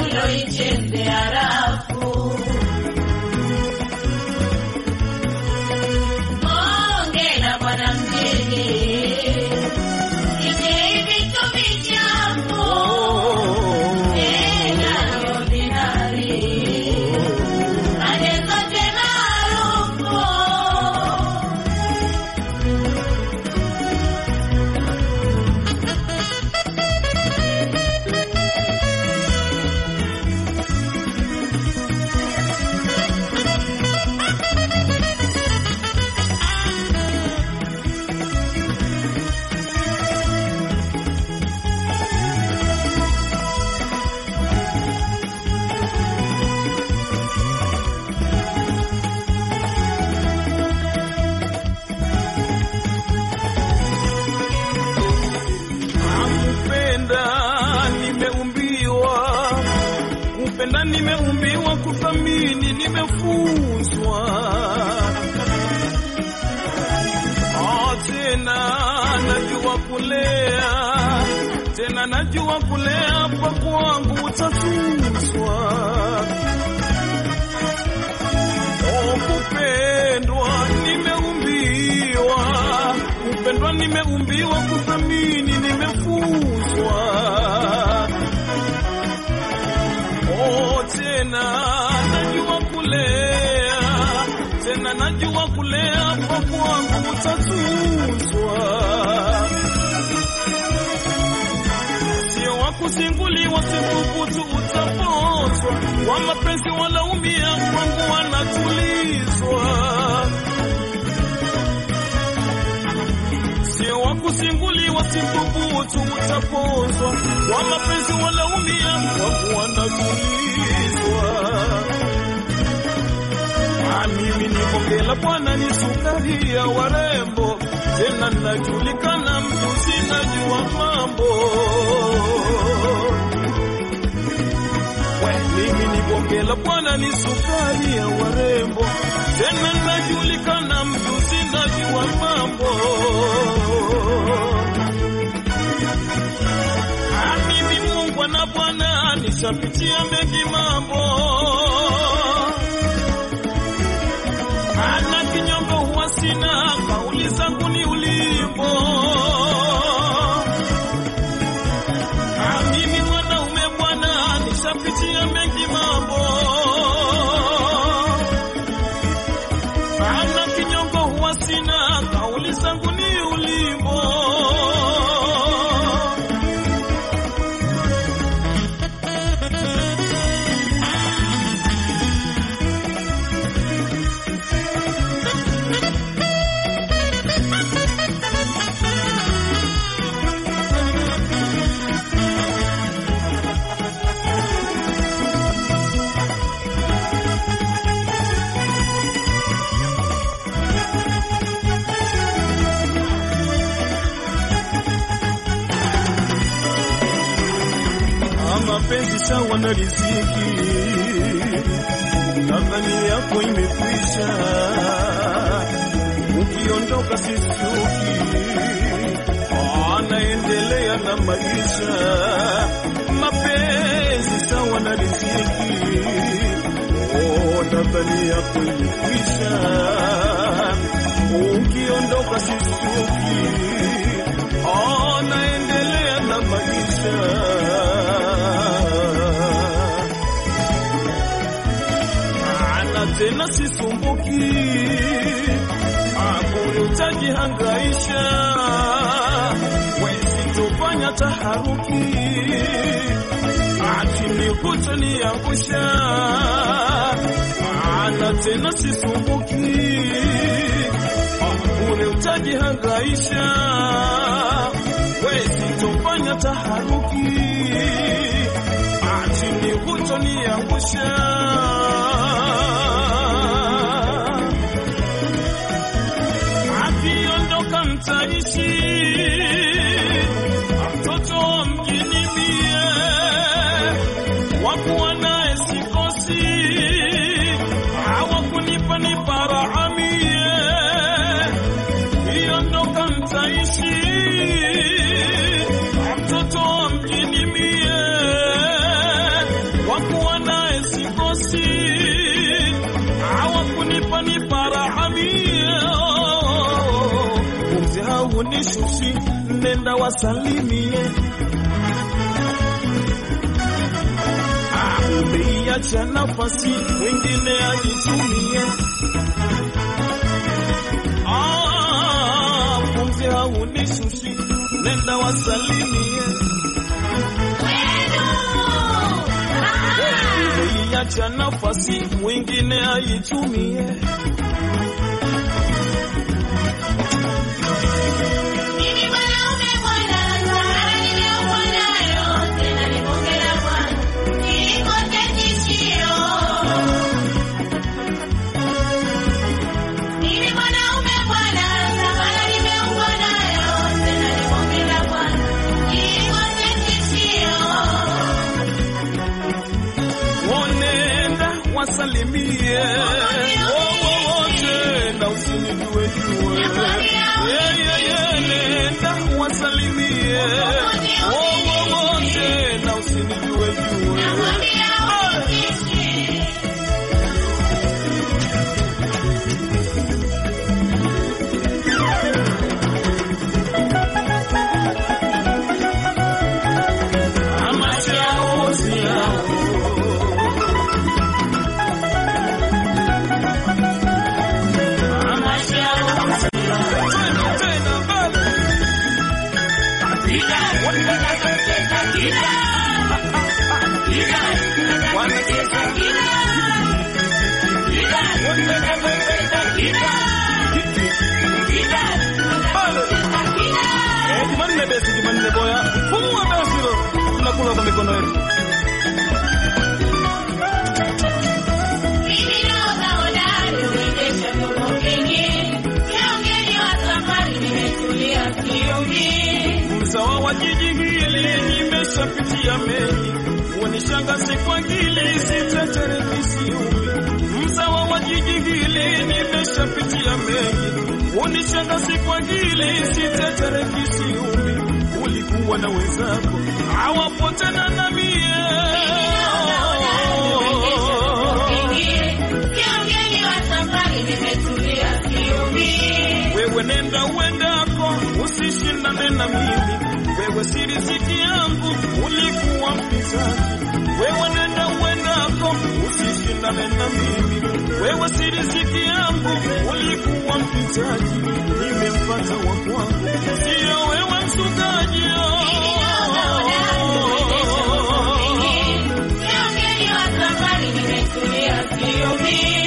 niloichezea rafu. Hongera bwana mjini, ije vitu vichafu tena ordinary, pande zote maarufu Kupenda nimeumbiwa, kupenda nimeumbiwa, kuthamini nimefunzwa. Ah, Tena najua kulea, tena najua kulea, pa kwangu utatuzwa. Oh, kupendwa nimeumbiwa, kupendwa nimeumbiwa, kuthamini nimefunzwa. Oh, tena najua kulea, tena najua kulea, kwa kwangu utatuzwa. Sio wa kuzinguliwa, sithubutu utapozwa. Kwa mapenzi walaumia, kwangu wanatulizwa. Sio wa kuzinguliwa, sithubutu utapozwa. Kwa mapenzi walaumia, kwangu wanatulizwa. Ah, mimi ni bonge la bwana, ni sukari ya warembo, tena najulikana mjuzi, najua mambo. We, mimi ni bonge la bwana, ni sukari ya warembo, tena najulikana mjuzi, najua mambo. Ah, mimi Mungu na Bwana, nishapitia mengi mambo ana kinyongo huwa sina, kauli zangu ni ulimbo. Ah, Mimi mwanaume bwana, nishapitia mengi mambo. Ana kinyongo huwa sina, kauli zangu ni ulimbo. mapenzi sawa na riziki, nadhani yako imekwisha, ukiondoka sisuki, anaendelea na maisha. Mapenzi sawa na riziki, oh, nadhani yako imekwisha, ukiondoka sisuki, anaendelea na maisha. ana tena sisumbuki, akuli utajihangaisha, wesitofanya taharuki, achini kutoniangusha, ana tena sisumbuki, akuli utajihangaisha, wesitofanya taharuki, achini kutoniangusha. akiondoka mtaishi mtoto wa mjini mie wakuwa naye sikosi hawakunipa ni parahamie iondoka mtaishi mtoto wa mjini mie haunishushi, nenda wasalimie. Ah, umeiacha nafasi wengine ajitumie. Ah, pumzi haunishushi, nenda wasalimie. Umeiacha nafasi mwingine aitumie. Mimi mwanaume bwana, safari nimeumbwa nayo, tena ni bonge la bwana, nilikote tishio. Mimi mwanaume bwana, safari nimeumbwa nayo, tena ni bonge la bwana, nilikote tishio. Wonenda wasalimie wowote na usinijue jue. Yeah, yeah, yeah, nenda wasalimie wowote na usinijue jue. Nakwambia usitishi. Ama chao si yao. Ama chao si yao. Tena, tena, mbele. Wanacheza Eh, Jumanne besi, Jumanne boya. Fungua besi hilo. Tunakula kwa mikono yetu. Mimi naoga hodari, uendesha vyombo vingi. Leo mgeni wa safari, nimetulia siumi. Mzawa wa jiji hili nimeshapitia mengi, wanishangaze kwa ngili sitetere kisiumi. Mzawa wa jiji hili nimeshapitia mengi, wanishangaze kwa ngili sitetere kisiumi. Ulikuwa na wenzako hawapo tena na mie Leo mgeni wa safari, nimetulia siumi. Wewe nenda uendako, usishindane na mimi. Wewe si riziki yangu, ulikuwa mpinzani. Wewe nenda uendako, usishindane na mimi. Wewe si riziki yangu, ulikuwa mpinzani. Nimempata wa kwangu, sio wewe msukaji. Leo mgeni wa safari, nimetulia siumi.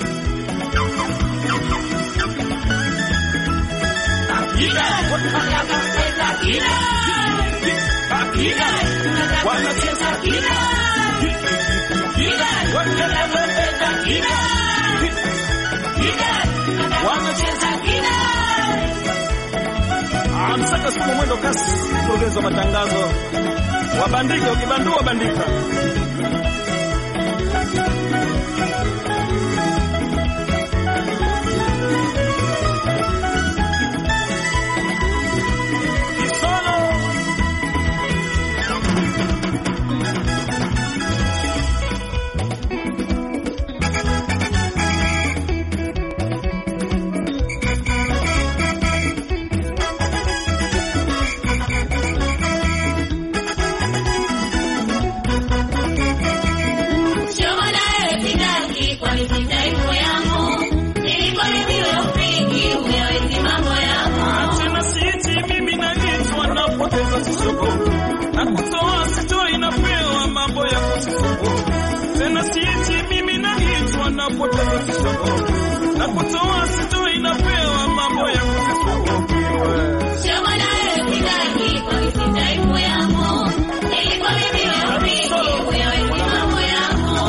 Wanacheza wanacheza Amsaka siku mwendo kasi, mkurugenzi wa matangazo, wabandike, ukibandua bandika. Isolo Shoga naye sitaki, kwani si taifa yangu. Nilikwambiwa upigi, uyawezi mambo yangu. tena siti mimi naitwa napoteza sisoko na kutoa sito inapewa mambo ya kusisoko tena siti mimi naitwa napoteza sisoko na kutoa sito inapewa mambo ya kusisoko Shoga naye sitaki, kwani si taifa yangu. Nilikwambiwa upigi, uyawezi mambo yangu.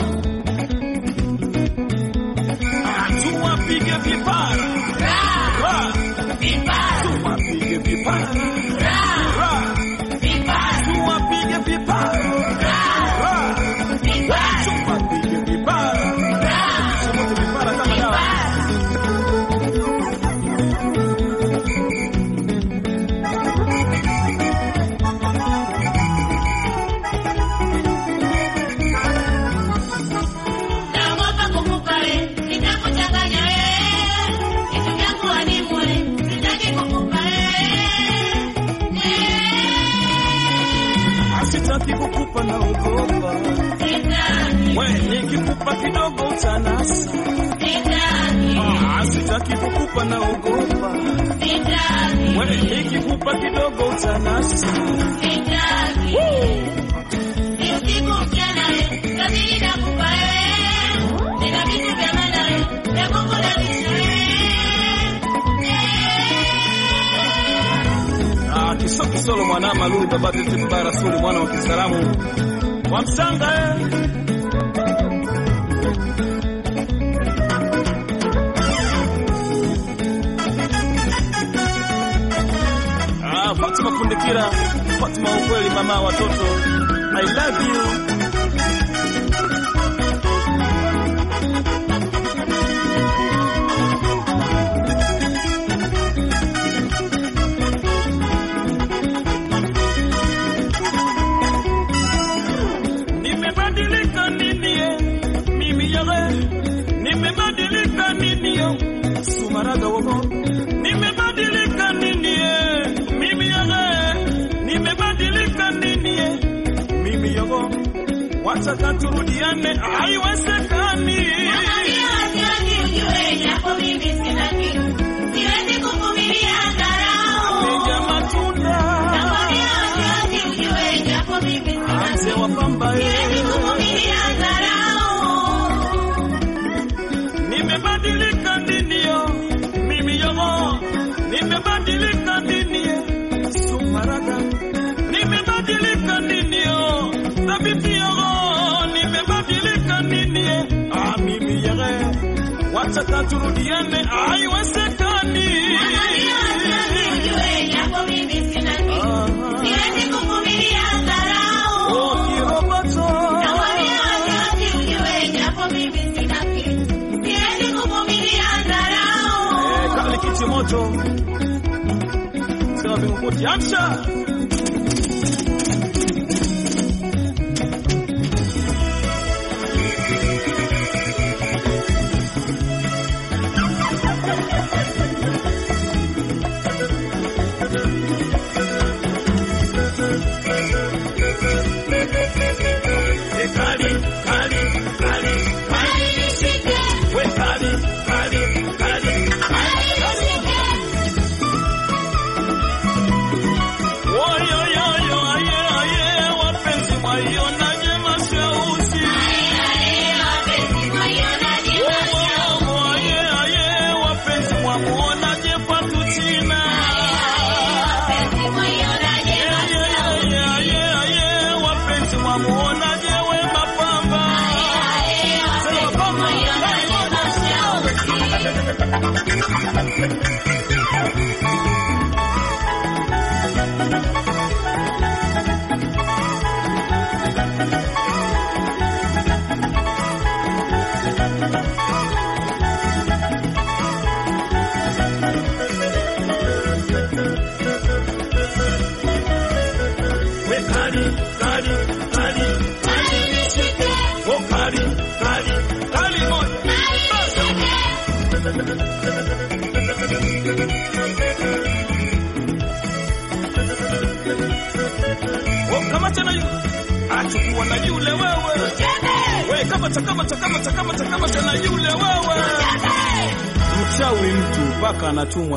tuwapige vipara Ra, Ra, vipara, tuwapige vipara ra, Ra, vipara, tuwapige vipara Ra, vipara, tuwapige vipara ra, Tuwapige vipara kama dawa vipara. naogopa. Sitaki, We nikikupa kidogo utanasa. sitaki, Ah, sitaki kukupa naogopa. sitaki, We nikikupa kidogo utanasa. sitaki. Ni usiku mchana we, kabili nakupa wewe. Nina vitu vya maana we, vya kukulazimisha wewe. Ah, kiso kisolo mwana malulu baba tete baba rasuli mwana wa Kisalamu wa Msanga eh. Ah, Fatima Kundikira, Fatima ukweli mama watoto. I love you. Nimebadilika nini eh? Mimi yale nimebadilika nini yo Sumaraga wogo nimebadilika nini eh? Mimi yale nimebadilika nini eh? Mimi yogo wataka turudiane haiwezekani Nakwambia waziwazi ujue, japo mimi sina kitu. Siwezi kuvumilia dharau. Piga matunda Nakwambia waziwazi ujue, japo mimi sina Anze wa pamba Siwezi eh. kuvumilia dharau. Nimebadilika nini yo Mimi yogo nimebadilika nini eh? Sumaraga nimebadilika nini yo Thabiti yogo nimebadilika nini eh? Ah, mimi yere wataka turudiane haiwezekani Nakwambia waziwazi ujue, japo mimi sina kitu. Ah, Siwezi kuvumilia dharau. oh, kiroboto Nakwambia waziwazi ujue, japo mimi sina kitu. Siwezi kuvumilia Eh, dharau. kali kiti moto sema vingukuti amsha Eh, kali kali kali kali Nishike, we kali kali kali nishike. Oyoyoyo, aye, aye, wapenzi mwaionaje mashauzi? Omo, aye, aye, wapenzi mwamuonaje Fatuchina? Aye, aye, aye, aye, wapenzi mwamuonaje Wema Pamba? Sema Pamba, we kali, kali, kali, oh, kali, kali, kali moja. Oh, kamata na yule. Achukua na yule wewe. We kamata kamata kamata kamata kamata na yule wewe. Mchawi mtu mpaka anatumwa